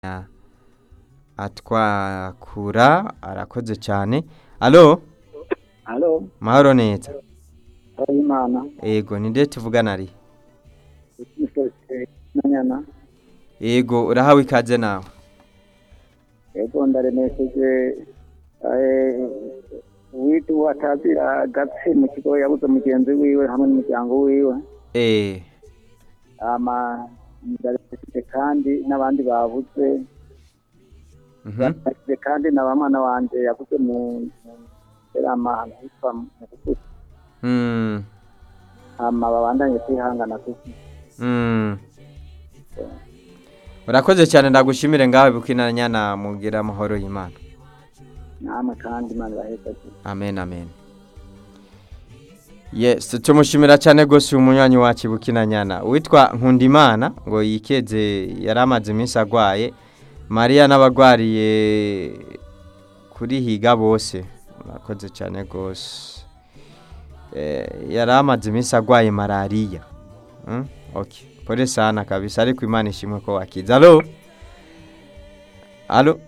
atwakura arakoze cyane alo Halo, mahoro neza Imana, ego ni nde tuvugana ari Mr. Nanyana, ego urahawe ikaze nawe yego ndaremesheje eh, witu watazira gatsi mu kigo yabuze mugenzi wiwe hamwe n'umuryango wiwe eh ama ndaremesheje kandi n'abandi babuze mhm ndaremesheje kandi na bamwana wanje yabuze mu serama ahantu hitwa mu Bukutu mm hama babandanye kwihangana kuko mm urakoze cyane ndagushimire ngawe bukinanyana mugira amahoro y'Imana namwe kandi Imana ibaheshe amen amen yes tumushimira cyane gose umunywanyi wacu bukinanyana witwa nkundimana ngo yikeze yari amaze iminsi agwaye mariya n'abagwariye kuri higa bose murakoze cyane gose eh, yari amaze iminsi agwaye malariya mm? okay pole sana kabisa ariko imana ishimwe ko wakiza alo alo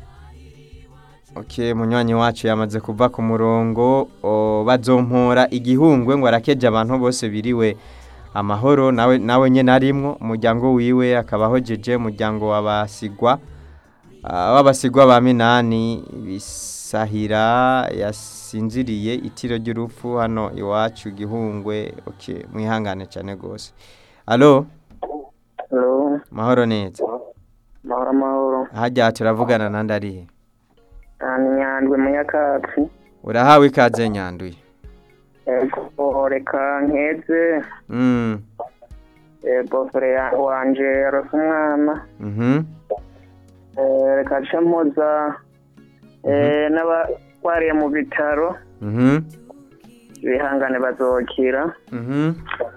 Okay, munywanyi wacu yamaze kuva ku murongo o, bazompora igihungwe ngo arakeje abantu bose biriwe amahoro nawe nawe nyene arimwo umuryango wiwe akabaho jeje umuryango wabasigwa ah, w'abasigwa ba minani bisahira yasinziriye itiro ry'urupfu hano iwacu gihungwe okay mwihangane cyane gose alo Hello, mahoro neza mahoro amahoro hajya turavugana nandi arihe ni nyandwi munyakatsi urahawe ikaze nyanduye ego reka nkeze mm. bofore wanje yarose umwana Mhm. Eh, reka nce mpuza eh, n'abarwariye mu bitaro Mhm. bihangane bazokira Mhm.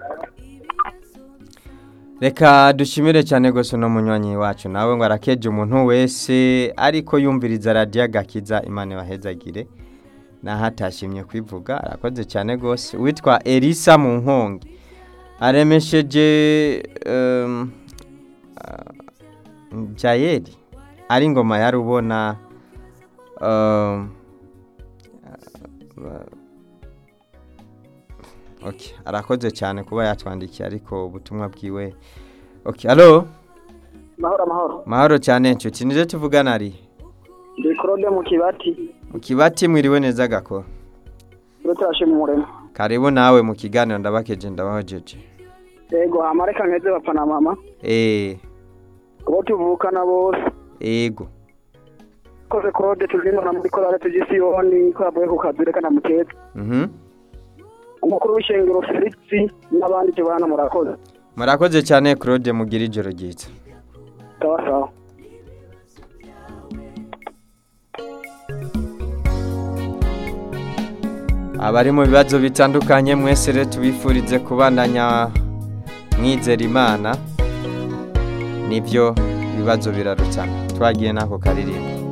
Reka dushimire cyane gose no munywanyi wacu nawe ngo arakeje umuntu wese ariko yumviriza radio agakiza imana bahezagire naho atashimye kwivuga arakoze cyane gose witwa Elisa mu nkongi aremesheje um, uh, Jayeli ari ngoma yari ubona um, uh, Okay, arakoze cyane kuba yatwandikiye ariko ubutumwa bwiwe. Okay, allo? mahoro amahoro Mahoro cyane nshuti. Nije tuvugana ari. ndi claude mu kibati Mu kibati mwiriwe neza gakora. rutashe mu murema Karibu nawe mu kiganiro ndabakeje ndabahojeje. ego hama reka nkeze bapfa na mama Eh, abo tuvukana bose ego. koze claude tuzimana muri korale tugisiyoni ko yavuye ku kazi reka namukeze Mhm. umukuru w'ishengero felix n'abandi tubana murakoze Murakoze cyane Claude mugira ijoro ryiza. sawa sawa Abari mu bibazo bitandukanye mwese rero tubifurize kubandanya mwizera Imana. Nivyo ibibazo birarutana. Twagiye nako karirimbo.